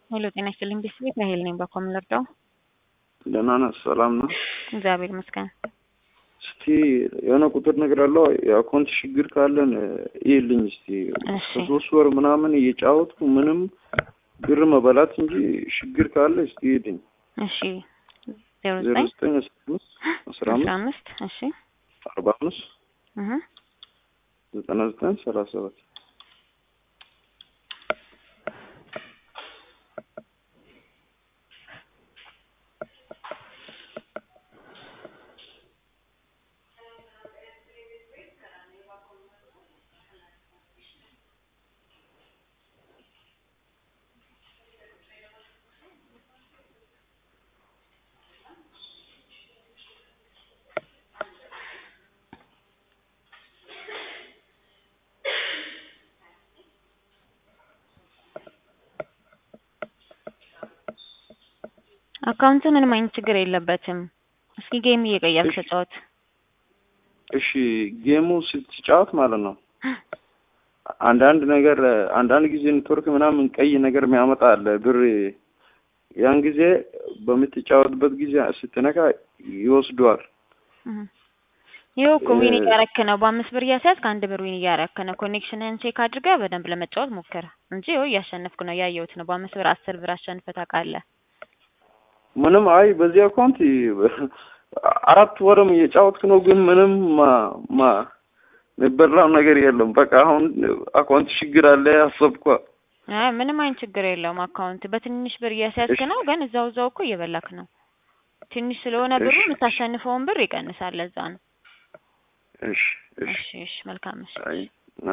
ሄሎ ጤና ይስጥልኝ ቤተሰቤት ራሄል ነኝ። በኮም ልርዳው? ደህና ነህ? ሰላም ነው? እግዚአብሔር ይመስገን። እስቲ የሆነ ቁጥር ነገር አለው የአካውንት ችግር ካለን ይልኝ እስቲ እሺ ከሶስት ወር ምናምን እየጫወትኩ ምንም ብር መበላት እንጂ ችግር ካለ እስቲ ይልኝ እሺ ዜሮ ዜሮ ዘጠኝ ዘጠኝ አስራ አምስት አስራ አስራ አምስት አምስት እሺ አርባ አምስት እህ ዘጠና ዘጠኝ ሰላሳ ሰባት አካውንቱ ምንም አይነት ችግር የለበትም። እስኪ ጌም እየቀየርክ እሺ። ተጫወት። እሺ ጌሙ ስትጫወት ማለት ነው አንዳንድ ነገር አንዳንድ ጊዜ ኔትወርክ ምናምን ቀይ ነገር የሚያመጣ አለ ብር ያን ጊዜ በምትጫወትበት ጊዜ ስትነካ ይወስደዋል። እህ ይኸው እኮ ዊን እ- እያረክ ነው። በአምስት ብር እያስያዝክ አንድ ብር ዊን እያረክ ነው። ኮኔክሽንህን ቼክ አድርገህ በደንብ ለመጫወት ሞክር እንጂ ይኸው እያሸነፍክ ነው፣ ያየሁት ነው። በአምስት ብር አስር ብር አሸንፈህ ታውቃለህ። ምንም አይ በዚህ አካውንት አራት ወርም እየጫወትክ ነው፣ ግን ምንም ማ ማ የሚበላው ነገር የለም። በቃ አሁን አካውንት ችግር አለ አሰብኳ። አይ ምንም አይነት ችግር የለውም። አካውንት በትንሽ ብር እያስያዝክ እሺ ነው፣ ግን እዛው እዛው እኮ እየበላክ ነው። ትንሽ ስለሆነ ብሩ እሺ የምታሸንፈውን ብር ይቀንሳል። ለዛ ነው። እሺ እሺ እሺ እሺ፣ መልካም እሺ። አይ